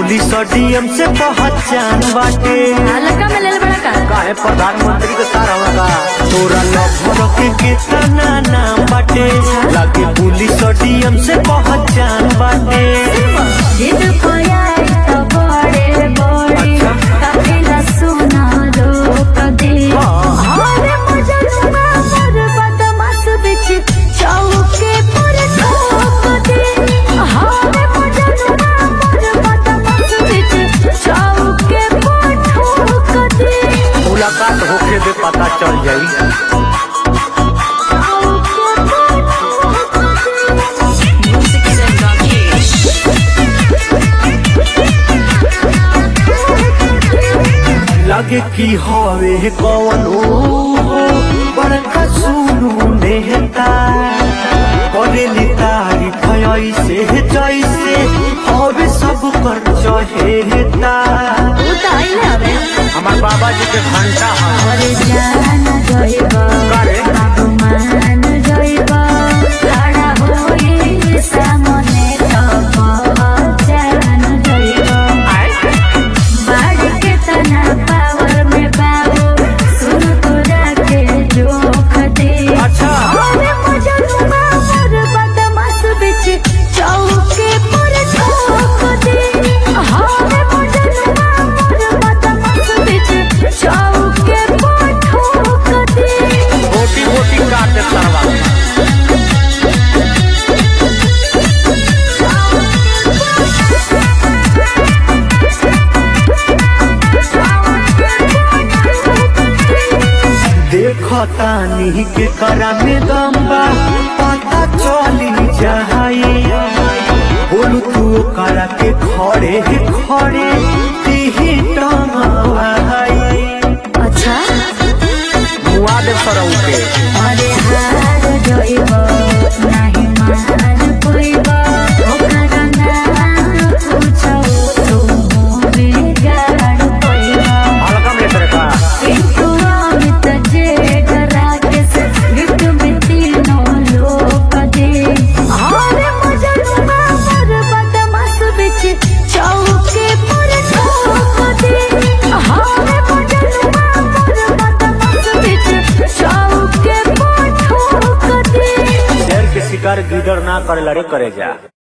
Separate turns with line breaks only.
Police और DM से पहचान बाटे
हल्का में ले ले बड़ा का
काहे प्रधानमंत्री के सारा होगा तोरा लफड़ के कितना नाम बाटे लागे पुलिस और डीएम से पहचान बाटे
जिद खोया तो बड़े बड़े काफिला सुना लोग दे हरे मजनुआ मोर बदमाश बिच चौके पर ठोक दे हरे मजनुआ मोर बदमाश बिच चौके पर ठोक दे
मुलाकात होके दे पता चल जाई लगे की हवे कौन बड़का सुनू नेता करेली तारीफ ऐसे जैसे हवे सब कर चहेता
उताइले हवे
हमार बाबा जी के घंटा है
और जान जइबा
करे?
बाबू मान जइबा लड़ा होई सामने तब जान जइबा बाढ़ के तना पावर में बाबू सुन तोरा के जोख दे
अच्छा।
अरे मजनुआ मोर बदमाश बिच चौके पर ठोक दे अरे मजनुआ मोर बदमाश बिच चौके पर ठोक दे
मोटी मोटी काट सरवा देखतानी के करा में दम्बा पता चली जाई बोलू तू करा के खड़े खड़े तीही टंगाई
अच्छा
मुआ दे सरऊ के
अरे हार जइबा नाही मान पइबा ओकरा नाम पूछो तू बिगाड़ पइबा
हल्का में लेकर का
किंतु अमित जे डरा के से गिफ्ट में तीनों लोग दे अरे मजनुआ मोर बदमाश बिच चौके पर ठोक दे अरे मजनुआ मोर बदमाश बिच चौके पर ठोक दे
शेर के शिकार गिदड़ ना करे लड़े करे जा